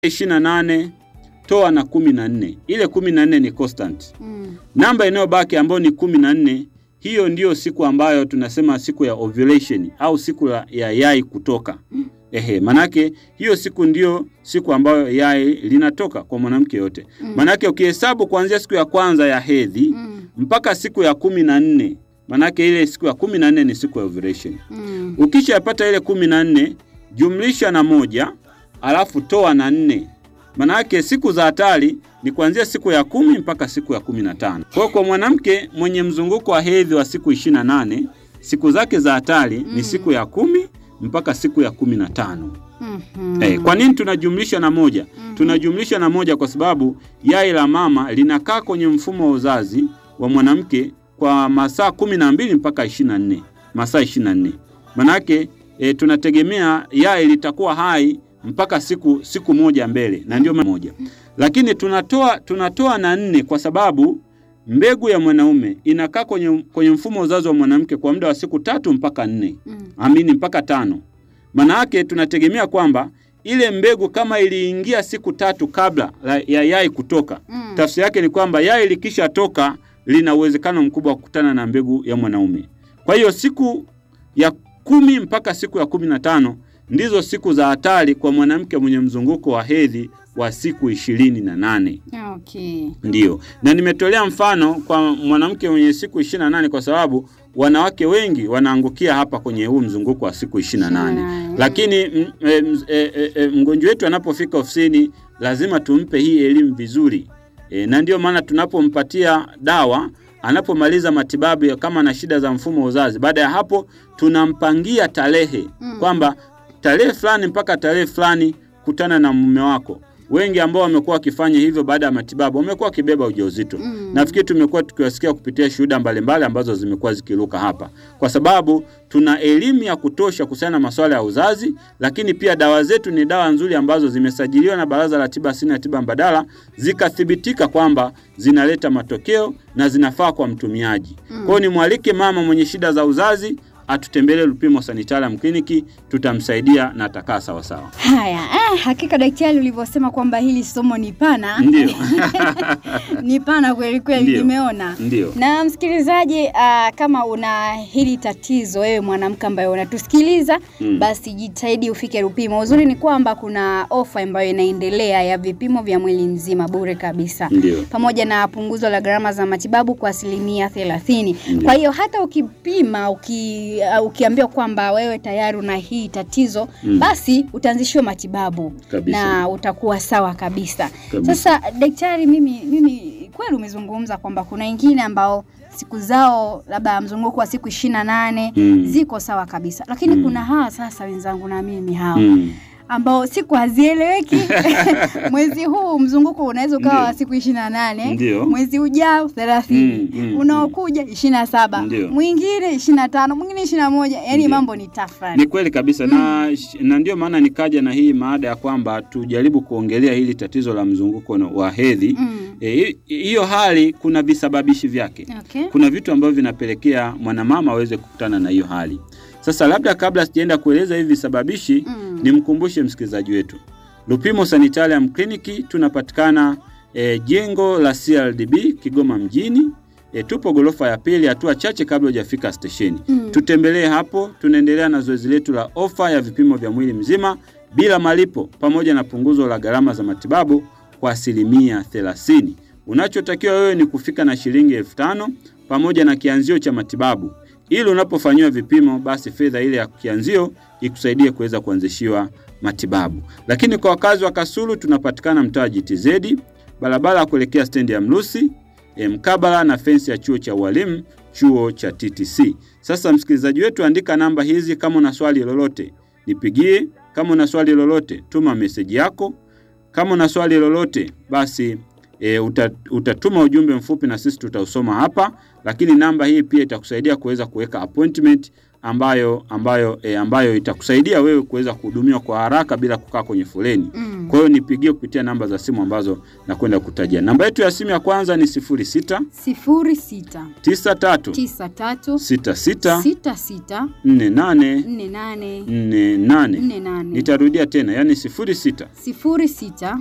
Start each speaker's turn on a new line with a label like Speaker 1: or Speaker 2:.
Speaker 1: ishirini na nane toa na kumi na nne ile kumi na nne ni constant.
Speaker 2: Mm.
Speaker 1: Namba inayobaki ambayo ni kumi na nne hiyo ndiyo siku ambayo tunasema siku ya ovulation au siku ya, ya yai kutoka. Ehe, manake hiyo siku ndiyo siku ambayo yai linatoka kwa mwanamke yote.
Speaker 2: Mm.
Speaker 1: Manake ukihesabu kuanzia siku ya kwanza ya hedhi
Speaker 2: Mm.
Speaker 1: mpaka siku ya kumi na nne manake ile siku ya kumi na nne ni siku ya ovulation.
Speaker 2: Mm.
Speaker 1: Ukishapata ile kumi na nne jumlisha na moja alafu toa na nne manake siku za hatari ni kuanzia siku ya kumi mpaka siku ya kumi na tano. Kwa hiyo kwa mwanamke mwenye mzunguko wa hedhi wa siku ishirini na nane siku zake za hatari ni
Speaker 2: Mm.
Speaker 1: siku ya kumi mpaka siku ya kumi na tano.
Speaker 2: Mhm.
Speaker 1: Eh, kwa nini tunajumlisha na moja?
Speaker 2: Mhm.
Speaker 1: Tunajumlisha na moja kwa sababu yai la mama linakaa kwenye mfumo wa uzazi wa mwanamke kwa masaa kumi na mbili mpaka ishirini na nne masaa ishirini na nne manake e, tunategemea yai litakuwa hai mpaka siku siku moja mbele, na ndio maana moja, lakini tunatoa tunatoa na nne kwa sababu mbegu ya mwanaume inakaa kwenye, kwenye mfumo wa uzazi wa mwanamke kwa muda wa siku tatu mpaka nne
Speaker 2: Mm.
Speaker 1: amini mpaka tano. Maana yake tunategemea kwamba ile mbegu kama iliingia siku tatu kabla la- ya yai kutoka,
Speaker 2: Mm.
Speaker 1: tafsiri yake ni kwamba yai likishatoka lina uwezekano mkubwa wa kukutana na mbegu ya mwanaume. Kwa hiyo siku ya kumi mpaka siku ya kumi na tano ndizo siku za hatari kwa mwanamke mwenye mzunguko wa hedhi wa siku ishirini na nane.
Speaker 2: Okay.
Speaker 1: Ndiyo, na nimetolea mfano kwa mwanamke mwenye siku ishirini na nane kwa sababu wanawake wengi wanaangukia hapa kwenye huu mzunguko wa siku ishirini na nane
Speaker 2: 28.
Speaker 1: lakini m- e, m- e, e, e, mgonjwa wetu anapofika ofisini lazima tumpe hii elimu vizuri e, na ndio maana tunapompatia dawa anapomaliza matibabu ya kama na shida za mfumo wa uzazi, baada ya hapo tunampangia tarehe
Speaker 2: Mm.
Speaker 1: kwamba tarehe fulani mpaka tarehe fulani kutana na mume wako. Wengi ambao wamekuwa wakifanya hivyo baada ya matibabu wamekuwa wakibeba ujauzito.
Speaker 2: Mm.
Speaker 1: Nafikiri tumekuwa tukiwasikia kupitia shuhuda mbalimbali ambazo zimekuwa zikiruka hapa, kwa sababu tuna elimu ya kutosha kuhusiana na masuala ya uzazi, lakini pia dawa zetu ni dawa nzuri ambazo zimesajiliwa na Baraza la Tiba Asili na Tiba Mbadala, zikathibitika kwamba zinaleta matokeo na zinafaa kwa mtumiaji. Kwa hiyo nimwalike mama mwenye shida za uzazi atutembelee Lupimo Sanitarium Clinic, tutamsaidia na atakaa sawasawa.
Speaker 2: Haya, eh, hakika daktari ulivyosema kwamba hili somo ni pana
Speaker 1: Ndio,
Speaker 2: ni pana kweli kweli,
Speaker 1: Ndio.
Speaker 2: nimeona.
Speaker 1: ndio.
Speaker 2: Na msikilizaji, uh, kama una hili tatizo wewe mwanamke ambaye unatusikiliza
Speaker 1: Mm.
Speaker 2: basi jitahidi ufike Lupimo. Uzuri ni kwamba kuna ofa ambayo inaendelea ya vipimo vya mwili mzima bure kabisa
Speaker 1: Ndio.
Speaker 2: pamoja na punguzo la gharama za matibabu kwa asilimia thelathini.
Speaker 1: Ndio.
Speaker 2: Kwa hiyo hata ukipima uki, uh, ukiambiwa kwamba wewe tayari una hii tatizo
Speaker 1: Mm.
Speaker 2: basi utaanzishiwa matibabu
Speaker 1: Kabisa.
Speaker 2: na utakuwa sawa kabisa.
Speaker 1: Kabisa.
Speaker 2: Sasa daktari, mimi mimi kweli umezungumza kwamba kuna wengine ambao siku zao labda mzunguko wa siku ishirini na nane
Speaker 1: Mm.
Speaker 2: ziko sawa kabisa, lakini
Speaker 1: Mm.
Speaker 2: kuna hawa sasa wenzangu na mimi hawa
Speaker 1: Mm.
Speaker 2: ambao siku hazieleweki. mwezi huu mzunguko unaweza ukawa wa
Speaker 1: Ndio.
Speaker 2: siku ishirini na nane
Speaker 1: Ndio.
Speaker 2: mwezi ujao thelathini
Speaker 1: Mm, mm,
Speaker 2: unaokuja ishirini na saba
Speaker 1: Ndio.
Speaker 2: mwingine ishirini na tano mwingine ishirini na moja yani
Speaker 1: Ndio.
Speaker 2: mambo ni
Speaker 1: Ni
Speaker 2: tafrani.
Speaker 1: kweli kabisa na, na ndio maana nikaja na hii maada ya kwamba tujaribu kuongelea hili tatizo la mzunguko na- wa hedhi.
Speaker 2: Mm.
Speaker 1: Eh, hi- hiyo hali kuna visababishi vyake.
Speaker 2: Okay.
Speaker 1: Kuna vitu ambavyo vinapelekea mwanamama aweze kukutana na hiyo hali. Sasa labda kabla sijaenda kueleza hivi visababishi
Speaker 2: Mm.
Speaker 1: nimkumbushe msikilizaji wetu Lupimo Sanitarium Clinic tunapatikana e, jengo la CRDB Kigoma mjini. E, tupo gorofa ya pili, hatua chache kabla hujafika stesheni.
Speaker 2: Mm.
Speaker 1: Tutembelee hapo. Tunaendelea na zoezi letu la ofa ya vipimo vya mwili mzima bila malipo pamoja na punguzo la gharama za matibabu kwa asilimia 30. Unachotakiwa wewe ni kufika na shilingi elfu tano pamoja na kianzio cha matibabu, ili unapofanyiwa vipimo, basi fedha ile ya kianzio ikusaidie kuweza kuanzishiwa matibabu. Lakini kwa wakazi wa Kasulu tunapatikana mtaa GTZ, barabara ya kuelekea stendi ya Mlusi, e, mkabala na fensi ya chuo cha ualimu, chuo cha TTC. Sasa msikilizaji wetu, andika namba hizi. Kama una swali lolote nipigie. Kama una swali lolote tuma meseji yako. Kama una swali lolote basi e, uta, utatuma ujumbe mfupi na sisi tutausoma hapa, lakini namba hii pia itakusaidia kuweza kuweka appointment ambayo ambayo e, ambayo itakusaidia wewe kuweza kuhudumiwa kwa haraka bila kukaa kwenye foleni.
Speaker 2: Mm.
Speaker 1: Kwa hiyo nipigie kupitia namba za simu ambazo nakwenda kutajia. Namba yetu ya simu ya kwanza ni 06
Speaker 2: sifuri sita
Speaker 1: 93
Speaker 2: tisa tatu
Speaker 1: 66
Speaker 2: sita sita
Speaker 1: 48
Speaker 2: nne nane
Speaker 1: 48.
Speaker 2: nne nane
Speaker 1: Nitarudia tena, yani 06
Speaker 2: sifuri sita